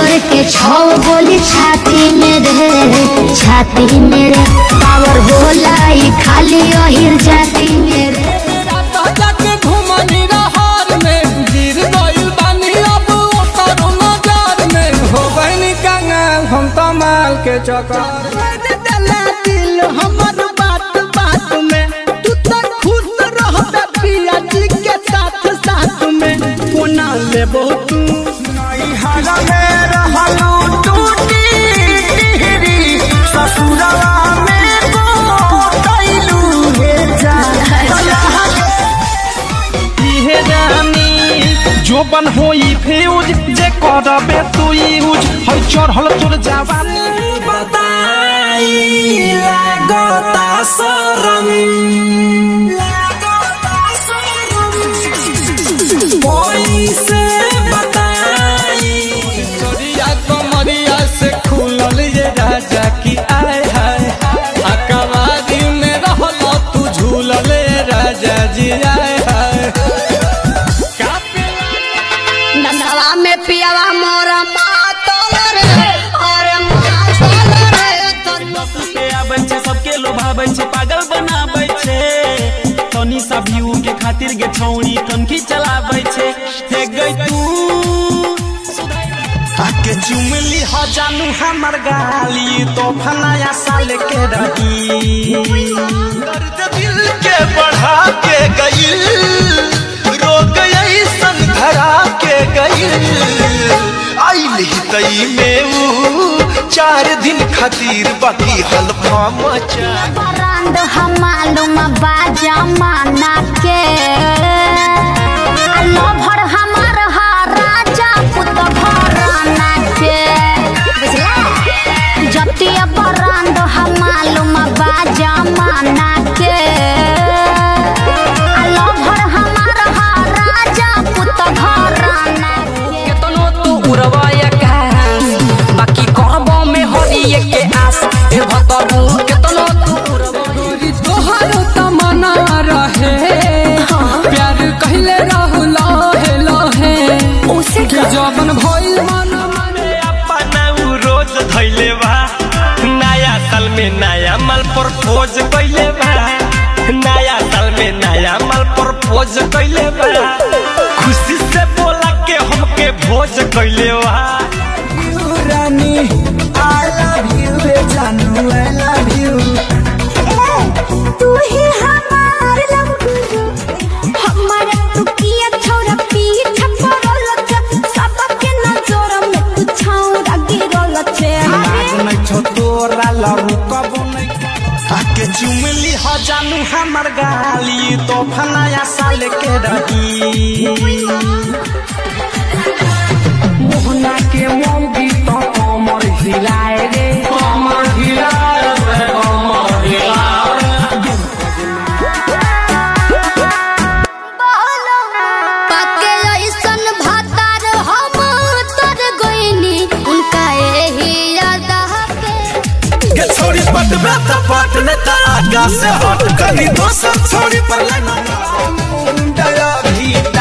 rifle के छौ गोली छाती में रे छाती में रे पावर होला ई खाली अहिर जाती में रे रात जाके घुमनी रहर में गिर गइल बानी अब ओकर नजर में हो गइनी कंगाल हम तो माल के चक्कर मेरे डला दिल हमर बात बात में तू तो खुश रहता पिया जी के साथ साथ में कोना लेबो तू नैहरा में रहलू टूटी टिहरी ससुरवा में गोतैलू हे इहे रानी जोबन होई फ्यूज जे करबे तू यूज है चढ़ल तोर जवानी बताई लागता शरम पैसे बताई चोरिया कमरिया से खुलल ये राजा की आय हाय अकबारी में रहल तू झूलल ये राजा जी आय हाय का नसवा में पियावा मोरा मातल रे अरे मातल रे के आबै छै सबके लोभाबै छै पागल बनाबै छै तनी सा व्यू के खातिर गे छौड़ी कनखी चलाबै छै हे गई तू आके चुमली ह जानू हमर गाली तो फनाया साल के रही दर्द दिल के बढ़ा के गईल रोग ऐसन धरा के गईल आइल ही तई में ऊ चार दिन खातिर बाकी हल्फा मचा बरांड हम मालूम बाजा माना के लभर हमार हा राजा पुत घराना के बुझला जतिया बरांड हम मालूम बाजा माना के लभर हमार हा राजा पुत घराना के केतनो तू उड़वाया कास बाकी कहबो में हरिये के आस ए भतरू केतनो तू उड़वाया गोरी तोहर तमन्ना रहे प्यार कहले रहू लहे लहे उसे कि जबन भइल मन माने अपना उ रोज धैले बा नया साल में नया माल प्रपोज कइले बा नया साल में नया माल प्रपोज कइले बा खुशी से बोला के हमके भोज कइले बा रानी आई लव यू रे जानू आई लव यू तू ही हमार लव गुरु हमारा तू किया छोरा पीछा पड़ल छ सबके नजर में तू छौरा गिरल छे नहीं छो तोरा लरू कबो नहीं आके चुमली ह जानू हमर गाली तो फनाया साल के रही मोहना के मौगी तो कमर हिलाए रे कमर हिलाए रे कमर हिलाए पाके ऐसन भातार हम तर गइनी उनका एही यादा पे के छोड़ी पट बेत पट ने आगा से हट कनी दोसर छोड़ी पर लेना डरा भी